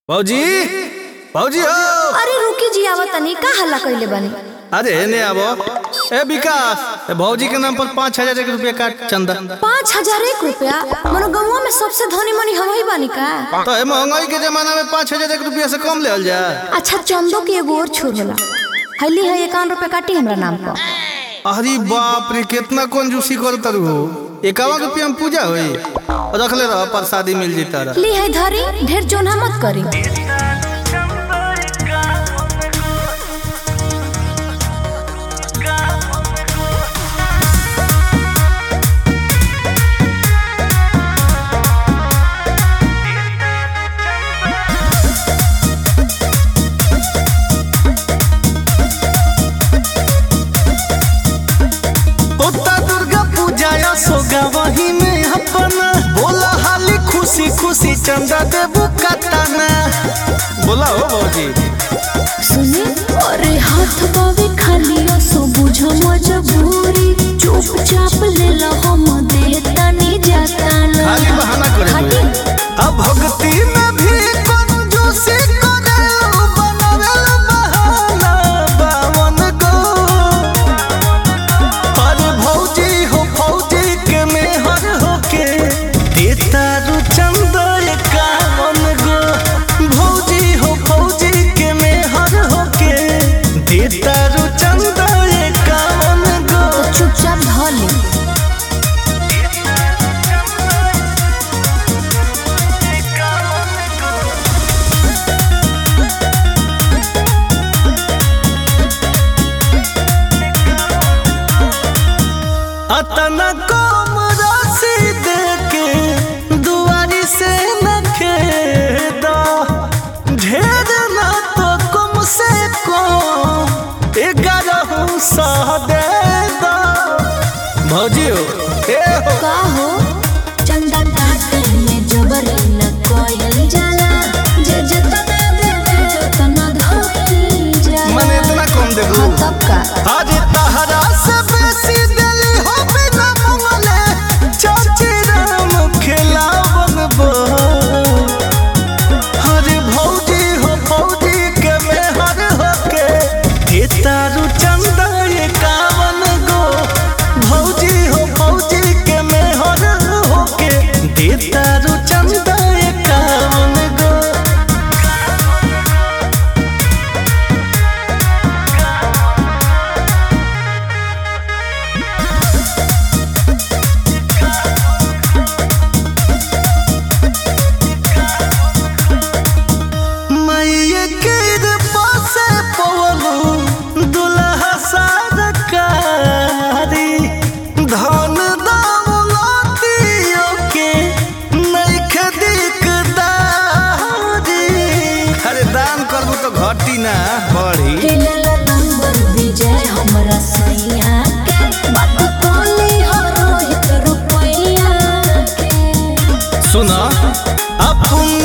भौजी भौजी हो अरे रुकी जी आवा तनी का हल्ला कइले बानी अरे ने आबो ए विकास ए भौजी के नाम पर पाँच हजार एक रुपया काट चंदा पाँच हजार एक रुपया मनो गौवा में सबसे धनी मनी हम ही बानी का तो ए महंगाई के जमाना में पाँच हजार एक रुपया से कम ले जा अच्छा चंदो के एगो और छोर होला हल्ली है इक्यावन रुपया काटी हमरा नाम पर अरे बाप रे कितना कंजूसी कर तरु हो इक्यावन रुपया में पूजा हुई रख ले रहा प्रसादी मिल जी तारा ली है धरी ढेर जोना मत करी ओता दुर्गा पूजा या सोगा वही में अपना बोला हाली खुशी खुशी चंदा देबू कतना बोला हो भौजी सुने अरे हाथ बावे खाली सो बुझो मजबूरी चुपचाप ले लो हम देता नहीं जाता ना खाली बहाना करे खाटी अब भक्ति में भी कंजूसी करे बनावेल बहाना बावन गो अरे भौजी हो भौजी के मेहर होके देता रु चंदा एकावन गो भौजी हो भौजी के मेहर होके देता रु चंदा एकावन गो तो चुपचाप धली अतना कम राशि देके दुआरी से न खेदा ढेर ना तो कम से कम ग्यारह सौ दे दो भौजी हो ए हो का हो चंदा काटे में जबरी न कोयल जाला जे जतना देवे उतना धोई जाला मने इतना कम दे हाँ तब का आज तहरा से बेसी दिली हो बिना मंगले चाची राम खिलावन बो हरे भौजी हो भौजी के मेहर होके तारू चंदा एकावन गो भौजी हो भौजी के मेहर होके तारू चंदा एकावन गो मैया के पासे पवलू दुल्हा सरकारी धन दौलतियों के नइखे दिकदारी अरे दान करबू तो घटी ना बढ़ी हेलेला नंबर विजय हमरा सैया के बात कोली हो रोहित रुपैया के सुना अपन